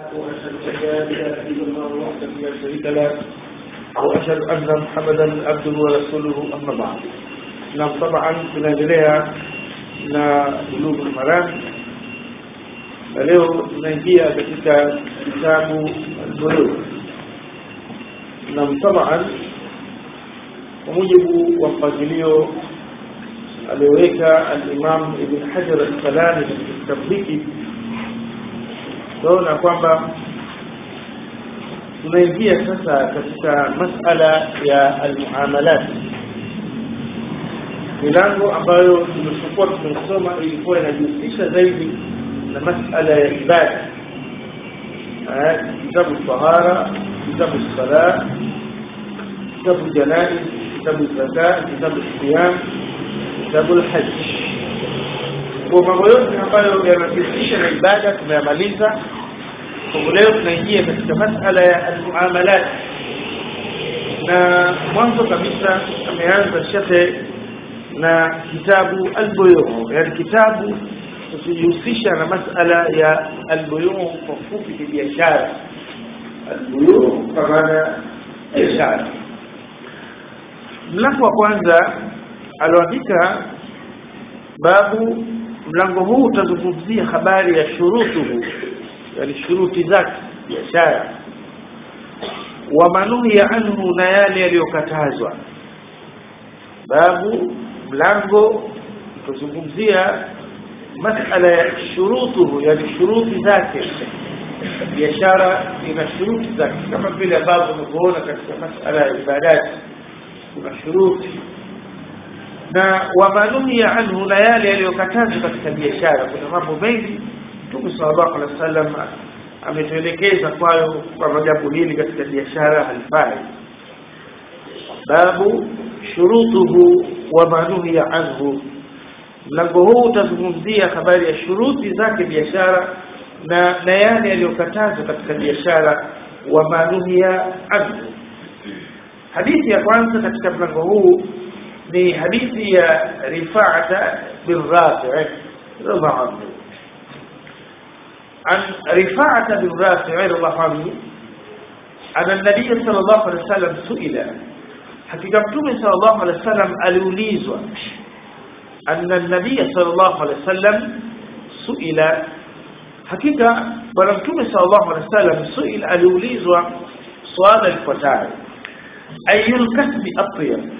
واشهد ان لا اله الا الله وحده لا شريك له واشهد ان محمدا عبده ورسوله اما بعد نعم طبعا tunaendelea na bulugu maram na leo tunaingia katika kitabu al-bulugh na taban kwa mujibu wa mpangilio alioweka al-Imam Ibn Hajar al-Asqalani katika kitabu hiki tunaona kwamba tunaingia sasa katika masala ya almuamalat milango ambayo tumechukua tumesoma ilikuwa inajihusisha zaidi na masala ya ibada kitabu tahara kitabu sala kitabu janaiz kitabu zaka kitabu siyam kitabu alhajj kwa mambo yote ambayo yanahusisha na ibada tumeyamaliza kwa leo tunaingia katika masala ya almuamalat na mwanzo kabisa ameanza shekhe na kitabu albuyu yani kitabu kujihusisha na masala ya albuyu kwa fupi ni biashara albuyu kwa maana biashara mlango wa kwanza aloandika babu mlango huu utazungumzia habari ya shurutuhu yani shuruti zake biashara wa manuhi anhu na yale yaliyokatazwa babu mlango utazungumzia masala ya shurutuhu yani shuruti zake biashara ina shuruti zake kama vile ambavyo tunavyoona katika masala ya ibadati kuna shuruti na wamanuhia anhu na yale yaliyokatazwa katika biashara kuna mambo mengi Mtume sallallahu alaihi wasallam ametuelekeza kwayo kwamba jambo hili katika biashara halifai babu shurutuhu wa manuhia anhu mlango huu utazungumzia habari ya shuruti zake biashara na na yale yaliyokatazwa katika biashara wa manuhia anhu hadithi ya kwanza katika mlango huu ni hadithi ya Rifa'ata bin Rafi' radhiallahu anhu عن رفاعة بن رافع رضي الله عنه أن النبي صلى الله عليه وسلم سئل حقيقة متوم صلى الله عليه وسلم ألوليزوا أن النبي صلى الله عليه وسلم سئل حقيقة ولمتوم صلى الله عليه وسلم سئل ألوليزوا سؤال الفتاة أي الكسب أطيب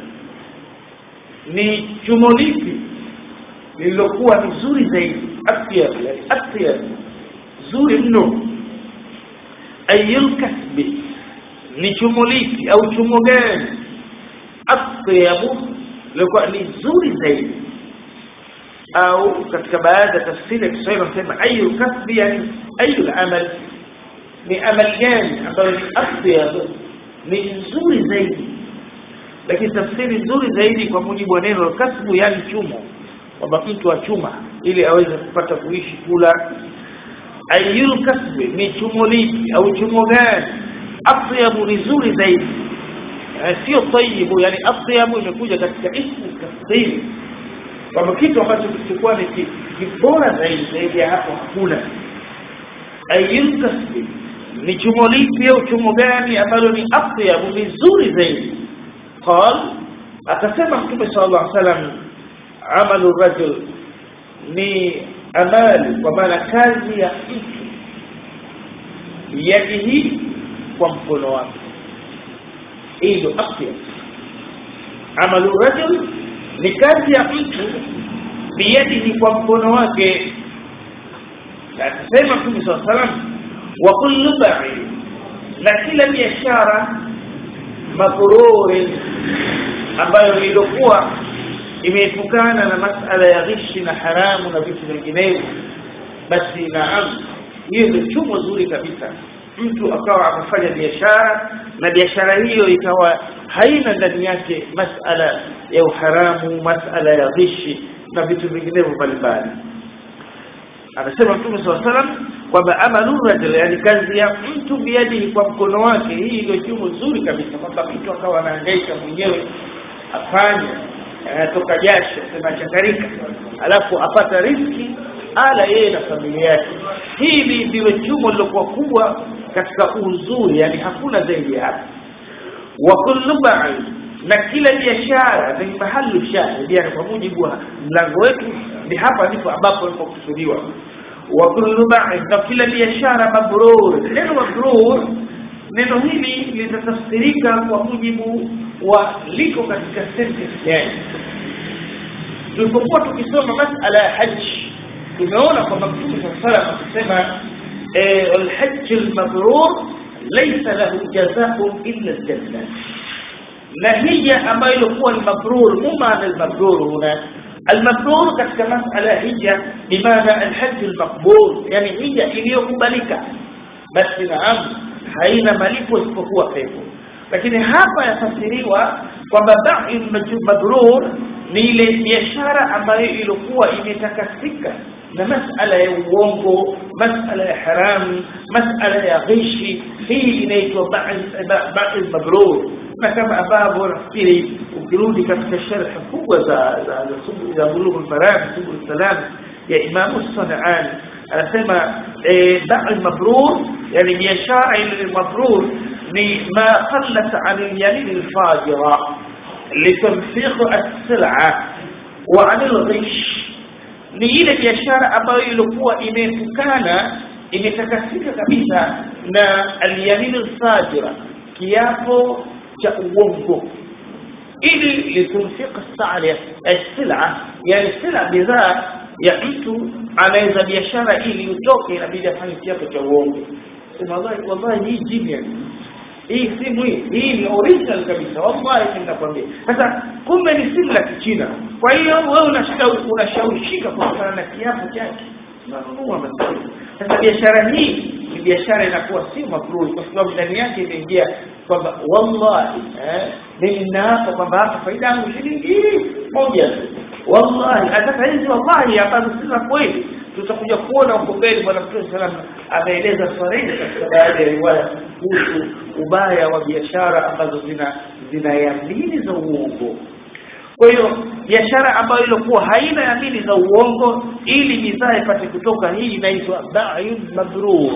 ni chumo lipi lililokuwa ni zuri zaidi atyab yani atyab zuri mno ayul kasbi ni chumo lipi au chumo gani atyabu lilikuwa ni zuri zaidi au katika baadhi ya tafsiri ya Kiswahili wanasema ayul kasbi yani ayul amal ni amal gani ambayo ni atyab ni nzuri zaidi lakini tafsiri nzuri zaidi kwa mujibu wa neno kasbu yani chumo kwamba mtu achuma ili aweze kupata kuishi kula ayul kasbi ni chumo lipi au chumo gani atyabu ni zuri zaidi sio tayyibu yani atyabu imekuja katika ismu tafsiri kwamba kitu ambacho kilikuwa ni kibora zaidi zaidi ya hapo hakuna ayul kasbi ni chumo lipi au chumo gani ambalo ni atyabu ni zuri zaidi قال akasema mtume sallallahu alaihi wasallam amalu rajul ni amali kwa maana kazi ya mtu yadihi kwa mkono wake hii ndio afya amalu rajul ni kazi ya mtu biyadihi kwa mkono wake akasema mtume sallallahu alaihi wasallam wa kullu ba'i na kila biashara makururi ambayo ilikuwa imeepukana na masala ya ghishi na haramu na vitu vinginevyo basi naam hiyo ndio chumo zuri kabisa mtu akawa amefanya biashara na biashara hiyo ikawa haina ndani yake masala ya uharamu masala ya ghishi na vitu vinginevyo mbalimbali anasema mtume swalla salam kwamba amalu rajul yani kazi ya mtu biadihi kwa mkono wake hii ndio chumo zuri kabisa kwamba mtu akawa anahangaika mwenyewe afanye anatoka jasho sema chakarika alafu apata riski ala yeye na familia yake hili ndiwe chumo lilokuwa kubwa katika uzuri yani hakuna zaidi ya hapo wa kullu ba'i na kila biashara ni mahali shahidi yani kwa mujibu wa mlango wetu ni hapa ndipo ambapo ilipokusudiwa wa kullu ba'i na kila biashara mabrur neno mabrur neno hili litatafsirika kwa mujibu wa liko katika sentence gani tulipokuwa tukisoma masala ya haji tumeona kwamba mtume sallallahu alayhi wasallam akisema alhajj almabrur laysa lahu jazaa'un illa aljanna na hija ambayo ilikuwa ni mabrur muma almabrur huna المبرور katika masala ya hija bimaana alhajj almaqbul yani hija iliyokubalika basi naam haina malipo isipokuwa pepo lakini hapa yafasiriwa kwamba ba'i mabrur ni ile biashara ambayo ilikuwa imetakasika na masala ya uongo masala ya haramu masala ya ghishi hii inaitwa ba'i mabrur na kama ambavyo nafikiri ukirudi katika sharh kubwa za za za bulugh al-maram subul salam ya Imam As-Sanani anasema ba'i mabrur yani biashara ile mabrur ni ma qallat 'an al-yamin al-fajira litanfiq as-sil'a wa 'an al-ghish ni ile biashara ambayo ilikuwa imepukana imetakasika kabisa na al-yamin al-fajira kiapo cha uongo ili litunfiq as-sa'ya as-sil'a yani sila bidhaa ya mtu anaweza biashara ili utoke inabidi afanye kiapo cha uongo sema wallahi wallahi hii genius hii simu hii hii ni original kabisa wallahi ninakwambia sasa kumbe ni simu la kichina kwa hiyo wewe unashika unashawishika kutokana na kiapo chake unanunua maskini sasa biashara hii ni biashara inakuwa si mabruri kwa sababu ndani yake imeingia kwamba wallahi eh mimi ninaapa kwamba hapa faida yangu shilingi moja tu wallahi sasa hizi wallahi ambazo si za kweli tutakuja kuona huko mbele bwana mtume sallam ameeleza swala hili katika baadhi ya riwaya kuhusu ubaya wa biashara ambazo zina zina yamini za uongo kwa hiyo biashara ambayo ilikuwa haina yamini za uongo ili bidhaa ipate kutoka hii inaitwa ba'yun mabrur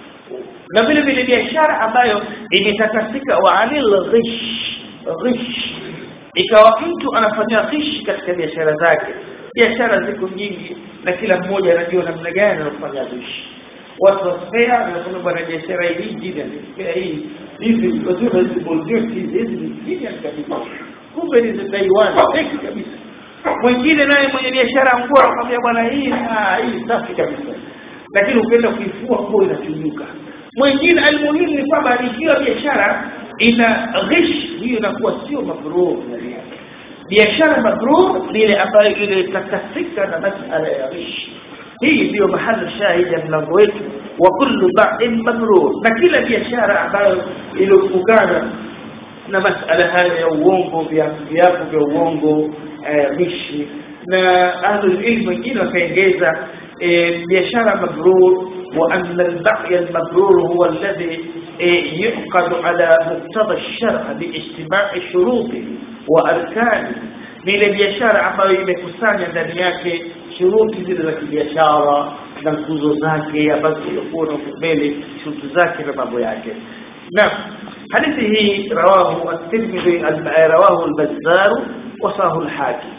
na vile vile biashara ambayo imetakasika wa anil ghish ghish ikawa mtu anafanya ghish katika biashara zake biashara ziko nyingi na kila mmoja anajua namna gani anafanya ghish watu wasfea wanasema bwana biashara hii jina spare hii hizi wazuri hizi boldio hizi hizi jina kabisa kumbe ni za Taiwan fake kabisa mwingine naye mwenye biashara nguo anakuambia bwana hii ah hii safi kabisa lakini ukienda kuifua nguo inachujuka mwingine almuhimu ni kwamba ikiwa biashara ina ghish hiyo inakuwa sio mabrur ndani yake biashara mabrur ni ile ambayo ile takasika na masala ya ghish hii ndio mahali shahidi ya mlango wetu wa kullu ba'in mabrur na kila biashara ambayo ilofungana na masala haya ya uongo viapo viapo vya uongo ghishi na ahlul ilm wengine wakaongeza biashara mabrur وأن البقي المبرور هو الذي يعقد على مقتضى الشرع باجتماع شروطه وأركانه ni ile biashara ambayo imekusanya ndani yake shuruti zile za kibiashara na nguzo zake ambazo zilikuwa na mbele shuruti zake na mambo yake na hadithi hii rawahu at-Tirmidhi rawahu al-Bazzar wa sahu al-Hakim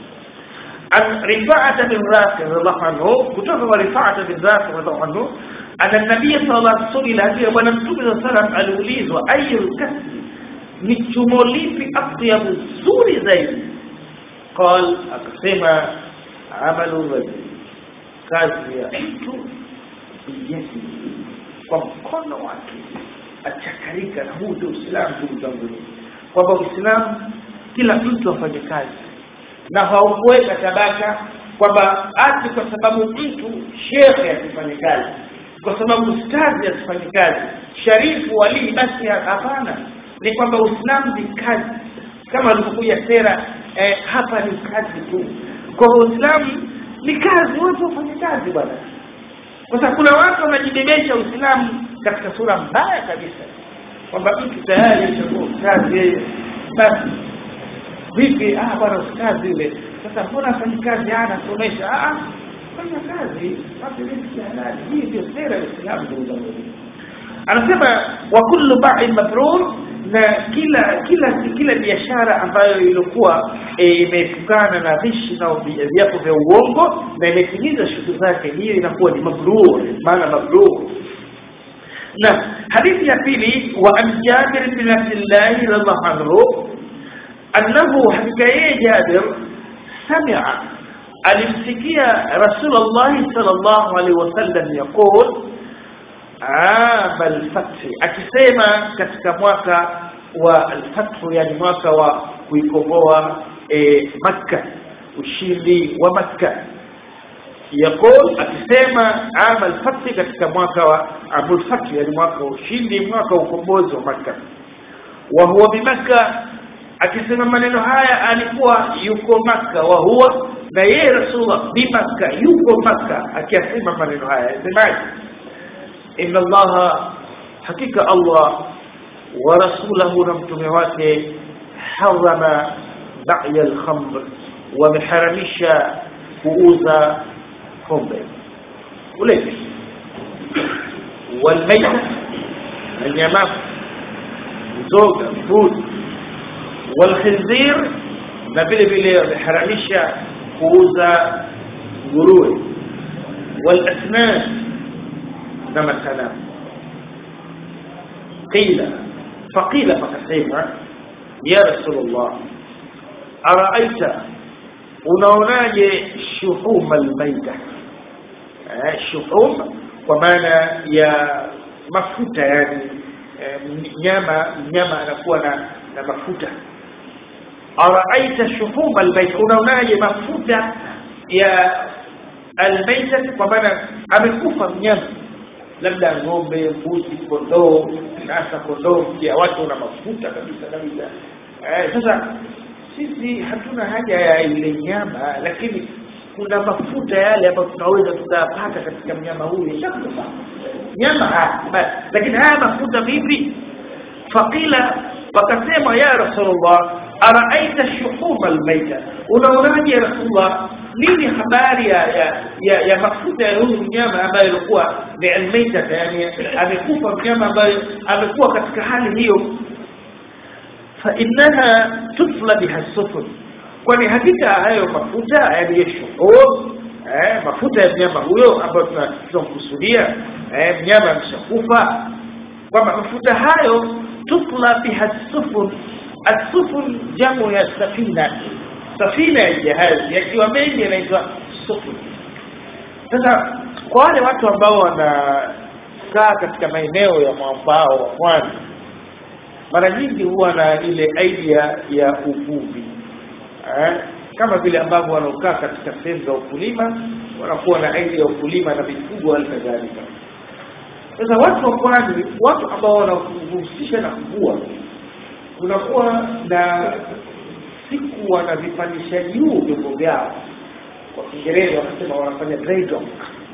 عن رفاعة بن رافع رضي الله عنه كتب رفاعة بن رافع رضي الله عنه أن النبي صلى الله عليه وسلم هذه ونمتم صلى الله عليه وسلم الوليز وأي الكسب نتشمولي في أطيب الزور زي قال أقسم عمل الرجل kazi ya mtu biyadi kwa mkono wake achakarika na huu ndio Uislamu ndugu zangu kwamba Uislamu kila mtu afanye kazi na haukuweka tabaka kwamba ati kwa sababu mtu shekhe asifanye kazi kwa sababu ustazi asifanye kazi sharifu walii basi hapana ni kwamba uislamu ni kazi kama alivyokuja sera eh, hapa ni kazi tu kwa uislamu ni kazi watu wafanye kazi bwana kwa sababu kuna watu wanajibebesha uislamu katika sura mbaya kabisa kwamba mtu tayari ashakuwa ustazi yeye basi vipi ah bwana ustazi yule sasa mbona afanyi kazi anasomesha ah fanya kazi pate riziki halali hii ndio sera ya Uislamu ndugu zangu anasema wa kullu ba'in mabrur na kila kila kila biashara ambayo ilikuwa imeepukana na vishi na viapo vya uongo na imetimiza shughuli zake hiyo inakuwa ni mabrur maana mabrur na hadithi ya pili wa an Jabir bin Abdullah radhiallahu anhu annahu hakika yeye Jabir sami'a alimsikia Rasulullah sallallahu alaihi wasallam yaqul ama al-fath akisema katika mwaka wa al-fath yani mwaka wa kuikomboa e, Makka ushindi wa Makka yaqul akisema ama al-fath katika mwaka wa amul fath yani mwaka wa ushindi mwaka wa ukombozi wa Makka wa huwa bimakka akisema maneno haya alikuwa yuko Makka wa huwa na yeye Rasulullah bimakka yuko Makka akiyasema maneno haya yasemaje inna allaha hakika allah wa rasulahu na mtume wake harama ba'ya al-khamr wameharamisha kuuza pombe ulevi walmaita na nyama mzoga mbuzi walkhinzir na vile vile wameharamisha kuuza nguruwe walasnan na masanamu qila faqila fakasema ya rasulullah araaita unaonaje shuhum almaita eh, shuhum kwa maana ya mafuta yani eh, nyama nyama anakuwa na, na mafuta araaita shuhum almaita unaonaje mafuta ya almaita kwa maana amekufa mnyama labda ng'ombe mbuzi kondoo hasa kondoo pia watu na mafuta kabisa kabisa eh, sasa sisi hatuna haja ya ile nyama lakini kuna mafuta yale ambayo tunaweza tukayapata katika mnyama huyu shakufa nyama haya lakini haya mafuta vipi faqila wakasema ya rasulullah araaita shuhuma almaita unaonaje ya rasulullah nini habari ya ya, ya, ya mafuta ya huyu mnyama ambaye alikuwa ni almaita yani amekufa mnyama ambaye amekuwa katika hali hiyo fa innaha tufla biha sufun kwani hakika hayo mafuta yani ya shuhum eh, mafuta ya mnyama huyo ambayo tunamkusudia eh, mnyama ameshakufa kwamba mafuta hayo tufla biha sufun asufun jamu ya safina safina ya jahazi yakiwa mengi yanaitwa sufun sasa kwa wale watu ambao wanakaa katika maeneo ya mwambao wa pwani mara nyingi huwa na ile idea ya uvuvi eh? kama vile ambavyo wanaokaa katika sehemu za ukulima wanakuwa na idea ya ukulima na mifugo hali kadhalika sasa watu wa pwani watu ambao wanahusisha na kuvua kunakuwa na siku wanavipandisha juu vyombo vyao kwa kiingereza wanasema wanafanya dry dock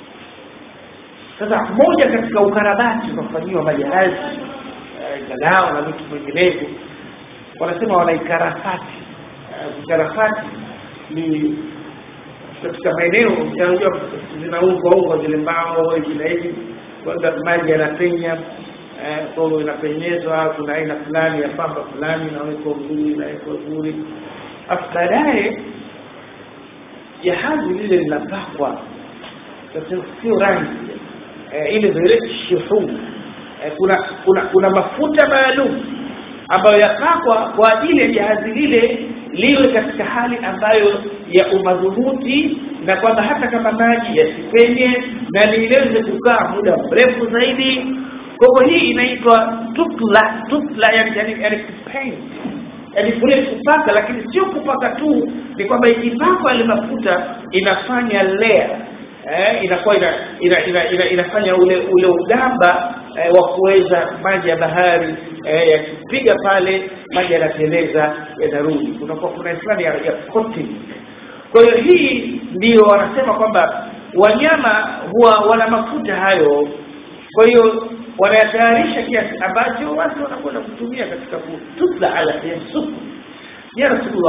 sasa moja katika ukarabati unafanyiwa majahazi galao na vitu vinginevyo wanasema wanaikarafati ukarafati ni katika maeneo yanajua zinaungwa ungwa zile mbao hivi na hivi kwanza maji yanapenya kwa hiyo inapenyezwa kuna aina fulani ya pamba fulani inawekwa vizuri inawekwa vizuri afu baadaye jahazi lile linapakwa sio rangi eh, ile vile shuhum eh, kuna kuna kuna mafuta maalum ambayo yapakwa kwa ajili ya jahazi lile liwe katika hali ambayo ya umadhubuti na kwamba hata kama maji yasipenye na liweze kukaa muda mrefu zaidi kwa hivyo hii inaitwa tutla tutla yani yani, yani kupaint yani kule kupaka lakini sio kupaka tu ni kwamba ikipakwa ile mafuta inafanya layer eh, inakuwa ina, ina, ina, ina, inafanya ule ule ugamba eh, wa kuweza maji ya bahari eh, yakipiga pale maji yanateleza yanarudi kunakuwa kuna fulani ya, ya coating kwa hiyo hii ndio wanasema kwamba wanyama huwa wana mafuta hayo kwa hiyo wanayatayarisha kiasi ambacho watu wanakwenda kutumia katika kututla ala yasufu ya rasulullah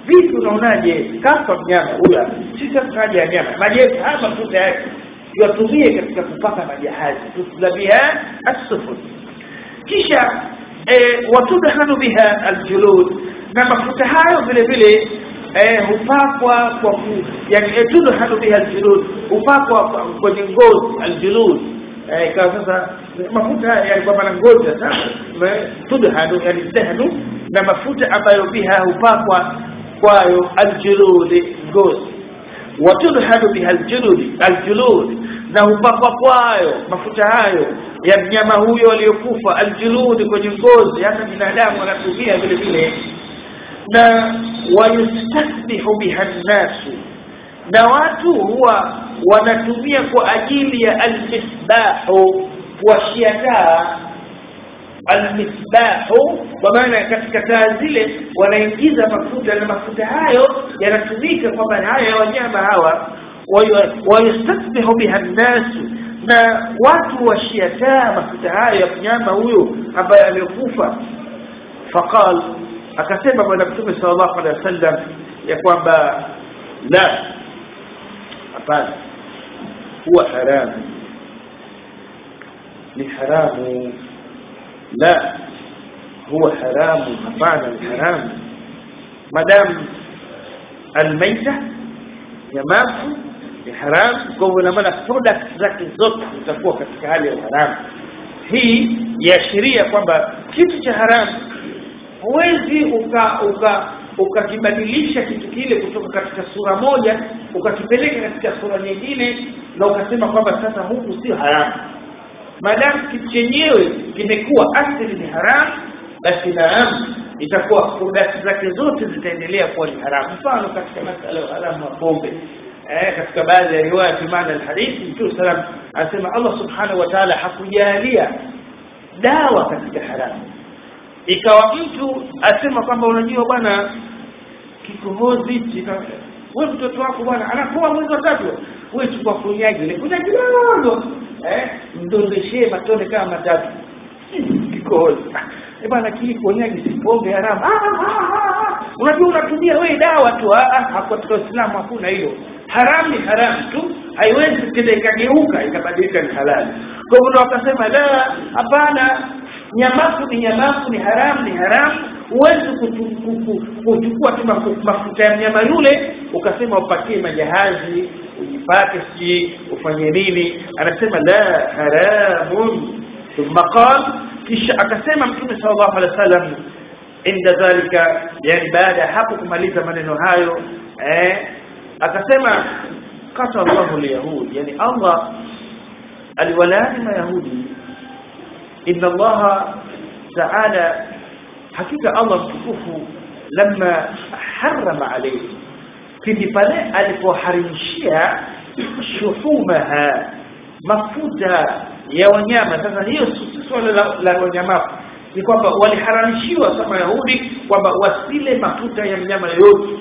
vipi unaonaje kafa mnyama huyo sisi hatukaja ya nyama majeshi haya mafuta yake yatumie katika kupaka majahazi tusla biha as-sufun kisha eh, watudhanu biha aljulud na mafuta hayo vile vile eh, hupakwa kwa ku, yani eh, tudhanu biha aljulud hupakwa kwa- kwenye ngozi aljulud eh, ikawa sasa mafuta haya yani kwa maana ngozi sasa me- tudhanu yani dahnu na mafuta ambayo biha hupakwa kwayo aljulud ngozi watudhanu biha aljulud aljulud na hupakwa kwayo mafuta hayo ya mnyama huyo aliyokufa aljulud kwenye ngozi hata binadamu anatumia vile vile na wayustasbihu biha nnasu na watu huwa wanatumia kwa ajili ya almisbahu kuwashia taa almisbahu kwa maana katika taa zile wanaingiza mafuta na mafuta hayo yanatumika kwamba haya ya wanyama hawa wayu- wayustasbihu biha nnasu na watu washia taa mafuta hayo ya mnyama huyo ambaye aliyokufa faqal akasema bwana mtume sallallahu alaihi wasallam ya kwamba la hapana huwa haramu ni haramu la huwa haramu hapana ni haramu madamu almaita nyamafu ni haramu kwa hivyo ina maana products zake zote zitakuwa katika hali ya haramu hii yaashiria kwamba kitu cha haramu huwezi uka uka ukakibadilisha kitu kile kutoka katika sura moja ukakipeleka katika sura nyingine na ukasema kwamba sasa huku sio haramu maadamu kitu chenyewe kimekuwa asili ni haramu basi naam itakuwa product zake zote zitaendelea kuwa ni haramu mfano katika masala ya haramu wa pombe eh, katika baadhi ya riwaya fi maana alhadithi mtume salam anasema Allah subhanahu wa ta'ala hakujalia dawa katika haramu ikawa mtu asema kwamba unajua bwana kikohozi chika wewe mtoto wako bwana anapoa mwezi wa tatu wewe chukua kunyaji ile kunyaji kidogo eh mdondeshee matone kama matatu kikohozi eh bwana kile kunyaji si pombe haramu ah, ah, ah, ah. unajua unatumia wewe dawa tu ah, ah, hapo katika Uislamu hakuna hiyo haramu ni haramu tu haiwezi kile ikageuka ikabadilika ni halali kwa hivyo wakasema la hapana nyamafu ni nyamafu ni haramu ni haramu huwezi kutu- ku- ku- kuchukua tu mafu- mafuta ya mnyama yule ukasema upatie majahazi ujipake sijui ufanye nini anasema la haramun thumma qal kisha akasema mtume sallallahu alaihi wasallam inda dhalika yani baada ya hapo kumaliza maneno hayo eh akasema kata Allahu alyahud yani Allah aliwalaani mayahudi inna Allah ta'ala hakika Allah mtukufu lama harrama alayhi kindi pale alipoharimishia shuhumaha mafuta ya wanyama sasa hiyo si swala la, la wanyama ni kwamba waliharamishiwa kama Yahudi kwamba wasile mafuta ya mnyama yoyote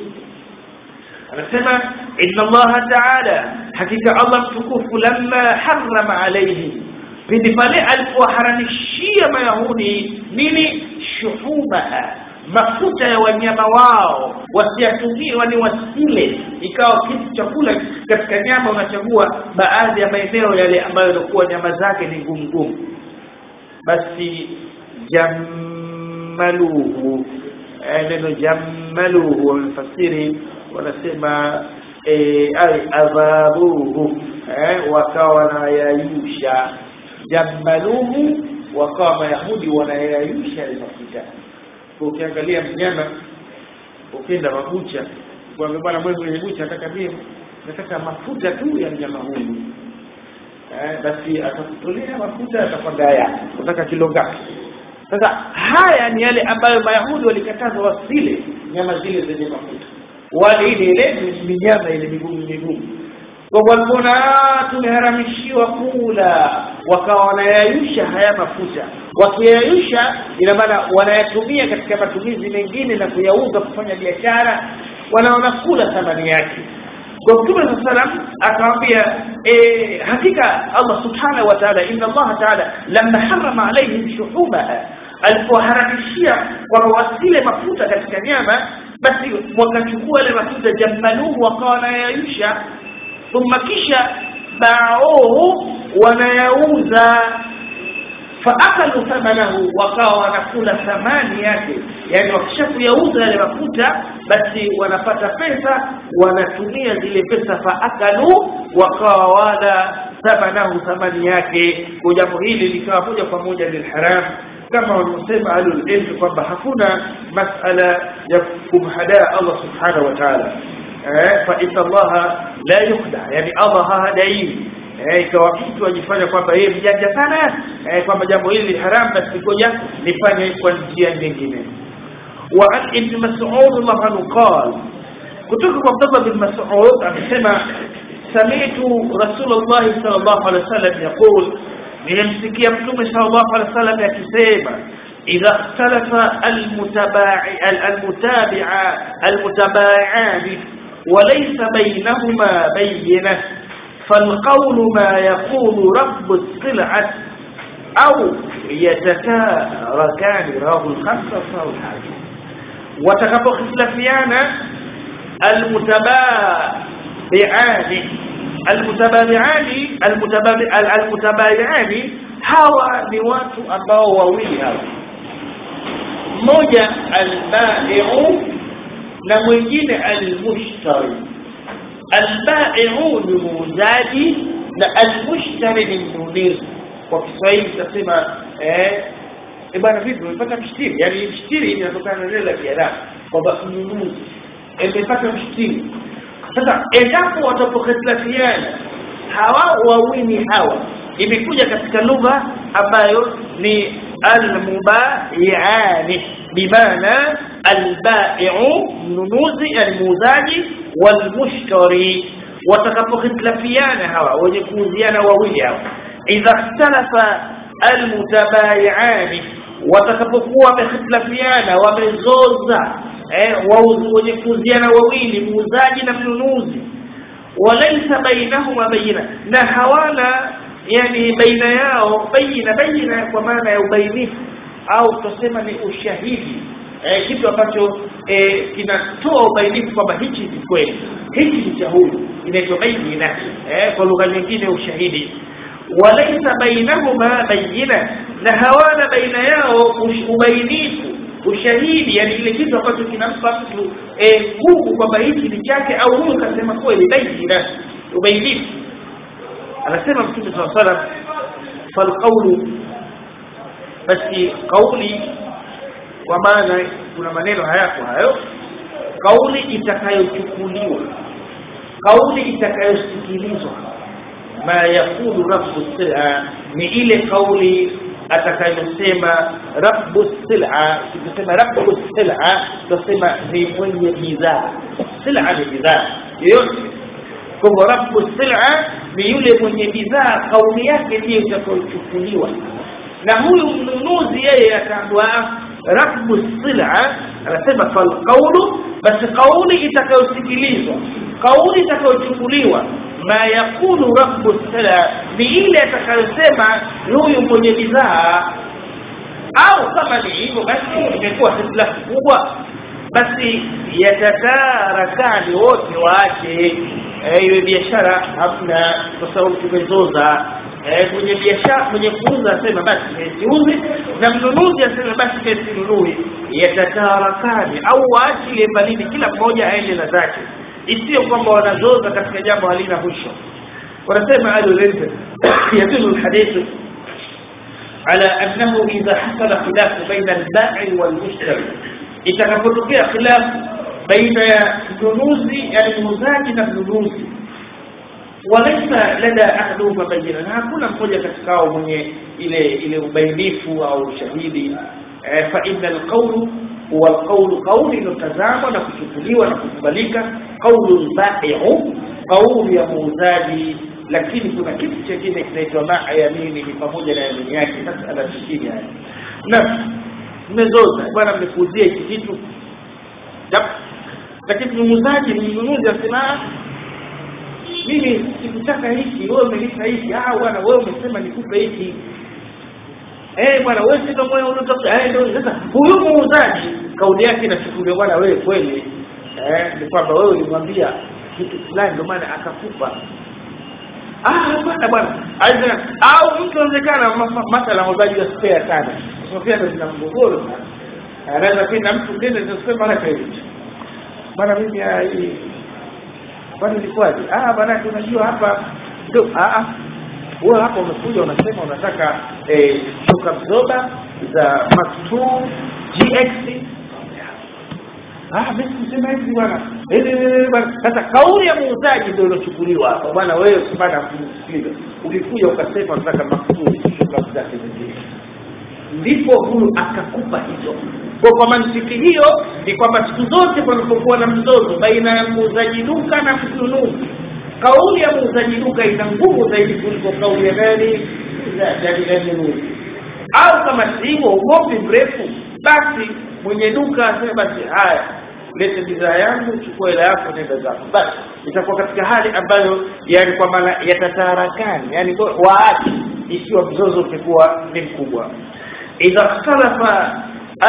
anasema inna Allah ta'ala hakika Allah mtukufu lamma harrama alayhi pindi pale alipoharamishia mayahudi nini shuhumaha mafuta ya wanyama wao wasiyatumie wani wasile ikawa kitu chakula katika nyama unachagua baadhi ya maeneo yale ambayo yalikuwa nyama zake ni ngumu ngumu basi jammaluhu eh, neno jammaluhu wamefasiri wanasema eh, ay adhabuhu eh, wakawa wanayayusha jammaluhu wakawa mayahudi wanayayusha ile mafuta Kwa ukiangalia mnyama ukienda mabucha kuambia bwana mwe mwenye bucha nataka mimi nataka mafuta tu ya mnyama huyu eh, basi atakutolea mafuta atakwambia haya unataka kilo ngapi sasa haya ni yale ambayo mayahudi walikatazwa wasile nyama zile zenye mafuta wale ile ile ni nyama ile migumu migumu kwa walipoona tumeharamishiwa kula wakawa wanayayusha haya mafuta wakiyayusha ina maana wanayatumia katika matumizi mengine na kuyauza kufanya biashara wanaona kula thamani yake kwa mtume saa salam akamwambia e, hakika allah subhanahu wa taala inna allaha taala lamma harama alaihim shuhumaha alipoharamishia kwamba wasile mafuta katika nyama basi wakachukua ile mafuta jammaluhu wakawa wanayayusha thumma kisha baauhu wanayauza faakalu thamanahu wakawa wanakula thamani yake yani wakisha kuyauza yale mafuta basi wanapata pesa wanatumia zile pesa faakalu wakawa wala thamanahu thamani yake kwa jambo hili likawa moja kwa moja ni haram kama wanaosema ahlul ilm kwamba hakuna masala ya kumhadaa Allah subhanahu wa ta'ala eh fa inna Allah la yukhda yani Allah hahadaiwi eh ikawa mtu ajifanya kwamba yeye mjanja sana eh kwamba jambo hili haram basi ngoja nifanye kwa njia nyingine wa an ibn mas'ud Allah anhu qala kutoka kwa Abdullah bin Mas'ud amesema sami'tu Rasulullah sallallahu alaihi wasallam yaqul nilimsikia mtume sallallahu alaihi wasallam akisema idha ikhtalafa almutaba'i almutabi'a almutabai'an وليس بينهما بينه فالقول ما يقول رب السلعة أو يتكاركان رواه الخمسة صار الحاكم وتكبر خلافيانا المتبايعان المتبايعان المتبايعان hawa ni watu ambao wawili hawa mmoja albai'u na mwingine almushtari albai'u ni muuzaji na almushtari ni mnunuzi kwa Kiswahili tutasema eh bwana vipi umepata mshtiri yani mshtiri inatokana na neno la Kiarabu kwamba mnunuzi amepata mshtiri sasa endapo watapokhitlafiana hawa wawili hawa imekuja katika lugha ambayo ni almubayiani bimaana albai'u mnunuzi almuuzaji walmushtari watakapokhitlafiana hawa wenye kuuziana wawili hawa idha ikhtalafa almutabayiani watakapokuwa wamehitlafiana wamezoza eh wenye kuuziana wawili muuzaji na mnunuzi walaysa bainahuma bayina na hawana yani baina yao baina baina kwa maana ya ubainifu au tusema ni ushahidi eh, kitu ambacho eh, kinatoa ubainifu kwamba hichi ni kweli hichi ni cha huyu inaitwa baina eh, kwa lugha nyingine ushahidi walaysa bainahuma bayina na hawana baina yao ubainifu ushahidi yani ile kitu ambacho kinampa mtu nguvu kwamba hichi ni chake au huyu kasema kweli baina ubainifu anasema mtume swalla salam falqawlu basi kauli kwa maana kuna maneno hayako hayo kauli itakayochukuliwa kauli itakayosikilizwa ma yakulu rabbu sila ni ile kauli atakayosema rabbu sila tukisema rabbu sila tutasema ni mwenye bidhaa sila ni bidhaa yoyote kwa rabbu sila ni yule mwenye bidhaa kauli yake ndiyo itakayochukuliwa na huyu mnunuzi yeye ataambiwa rabbu sila anasema fal qawlu basi kauli itakayosikilizwa kauli itakayochukuliwa ma yakulu rabbu sila ni ile atakayosema huyu mwenye bidhaa au kama ni hivyo basi imekuwa hitilafu kubwa basi yatatarakani wote waache iwe biashara hamna kwa sababu tumezoza mwenye biashara mwenye kuuza asema basi siuzi na mnunuzi asema basi sinunui yatatarakani au waachilie mbalini kila mmoja aende na zake isiyo kwamba wanazoza katika jambo halina mwisho wanasema ahlulilm yadulu lhadithu على أنه إذا حصل خلاف بين البائع والمشتري itakapotokea khilaf baina ya mnunuzi yani muuzaji na mnunuzi walaysa lada ahduhuma bayina na hakuna mmoja katika wao mwenye ile ile ubainifu au ushahidi fa inna alqawlu huwa alqawlu qawli inotazamwa na kuchukuliwa na kukubalika qawlu albai'u qawlu ya muuzaji lakini kuna kitu chingine kinaitwa maa yamini ni pamoja na yamini yake masala nyingine haya na mmezoza bwana mmekuuzia hiki kitu lakini muuzaji mnunuzi asema mimi sikutaka hiki wewe umenipa hiki ah bwana wewe umesema nikupe hiki eh bwana wewe si kama unatafuta eh ndio sasa huyu muuzaji kauli yake inachukuliwa bwana wewe kweli eh ni kwamba wewe ulimwambia kitu fulani ndio maana akakupa ah hapana bwana aidha au mtu anawezekana mathala muuzaji wa spare sana spare ndio zina mgogoro sana anaweza kwenda mtu mwingine ndio mara credit bwana mimi hii bwana ilikuwaje ah bwana unajua hapa ndio ah ah wewe hapa umekuja unasema unataka eh, shock absorber za Mark 2 GX ah mimi sisema hivi bwana eh bwana sasa kauli ya muuzaji ndio iliyochukuliwa hapa bwana wewe usipata kusikiliza ulikuja ukasema unataka Mark 2 shock absorber zingine ndipo huyu akakupa hizo kwa kwa mantiki hiyo ni kwamba siku zote panapokuwa na mzozo baina ya muuzaji duka na mnunuzi kauli ya muuzaji duka ina nguvu zaidi kuliko kauli ya nani ya mnunuzi au kama sivyo ugomvi mrefu basi mwenye duka aseme basi haya lete bidhaa yangu chukua hela yako nenda zako basi itakuwa katika hali ambayo yani kwa maana yatataharakani yani waache ikiwa mzozo utakuwa ni mkubwa idha ikhtalafa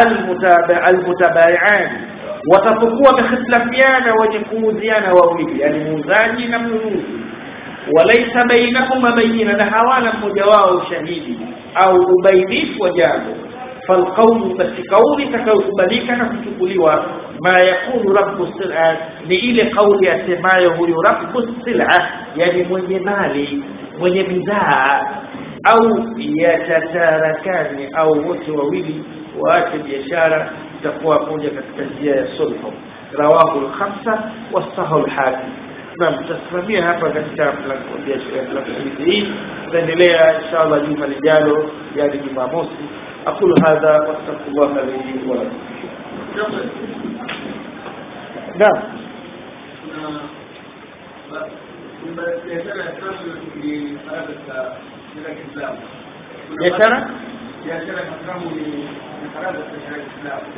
almutabaian watapokuwa wamehitilafiana wenye kuuziana wawili yani muuzaji na mnunuzi walaisa bainahuma bayina na hawana mmoja wao ushahidi au ubainifu wa jambo falqaulu basi kauli itakayokubalika na kuchukuliwa ma yakunu rabbu sila ni ile kauli asemayo huyu rabbu sila yani mwenye mali mwenye bidhaa au yatatarakani au wote wawili waache biashara itakuwa moja katika njia ya sulhu rawahu al-khamsa wasahu al-hakim na tutasimamia hapa katika mlango hii tutaendelea inshallah juma lijalo yani jumamosi aqulu hadha wastaghfirullah li wa lakum naam biashara biashara haramu ni haramu katika Uislamu